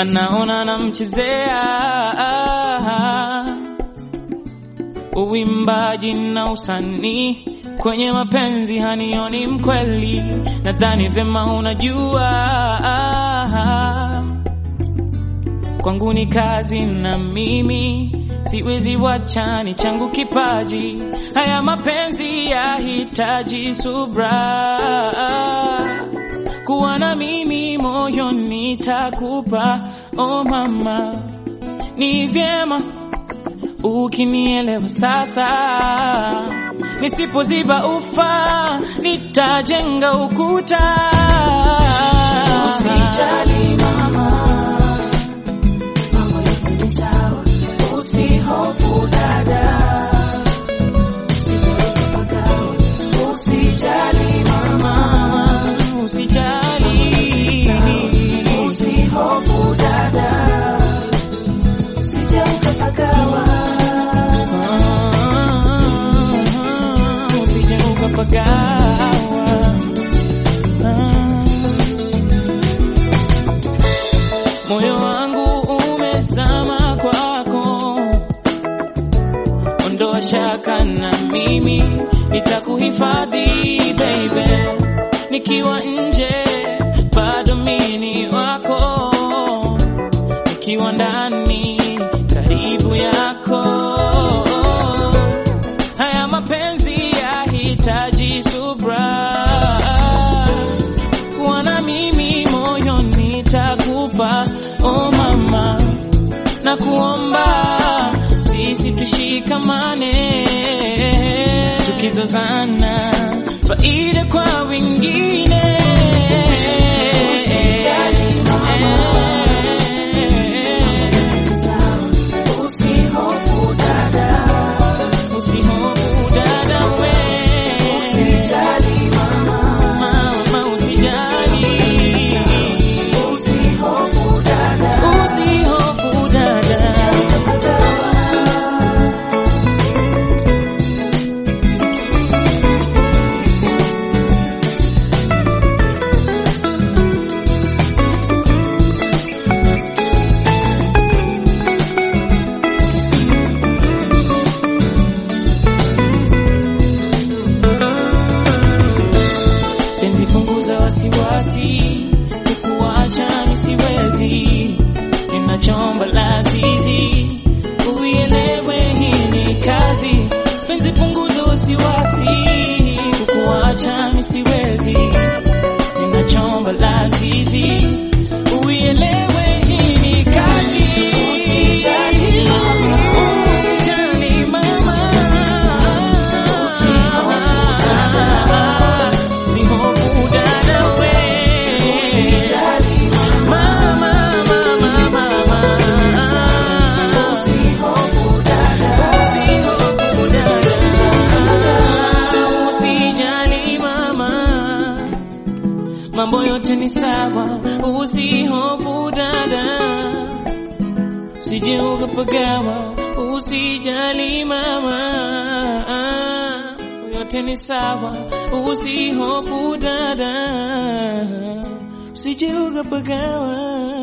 anaona namchezea uwimbaji na usanii kwenye mapenzi hanioni mkweli, nadhani vyema unajua kwangu ni kazi na mimi siwezi wacha, ni changu kipaji. Haya mapenzi yahitaji subra, kuwa na mimi moyo nitakupa. Oh mama, ni vyema ukinielewa sasa. Nisipoziba ufa nitajenga ukuta. Usijali mama, mambo yote ni sawa, usihofu dada, usijipagawe. Usijali mama, Mama, usijali. usihofu dada, usije ukapagawa. Ah, usije ukapagawa. Ah. Moyo wangu umezama kwako, ondoa shaka na mimi nitakuhifadhi baby, nikiwa nje bado mini wako, nikiwa ndani karibu yako. Haya mapenzi yahitaji subra, kuwa na mimi moyo nitakupa. Oh mama, na kuomba sisi tushikamane, tukizozana faida kwa wengine. Usijali mama. Usihofu dada, Usihofu dada we, usijali mama, mama usijali, usihofu dada. usihofu dada. penzi punguza wasiwasi, kukuacha nisiwezi, ninachomba lazizi, uielewe hii ni kazi. Penzi punguza wasiwasi, kukuacha nisiwezi, ninachomba lazizi, uielewe hii ni kazi. Usijali mama. Usijali mama. Usihofu dada we. Usijali Mama, mama, mama. usihofu dada, Usihofu dada. Usijali mama, mambo yote ni sawa. Usihofu dada, usije ukapagawa. Usijali mama, yote ni sawa. Usihofu dada, usije ukapagawa.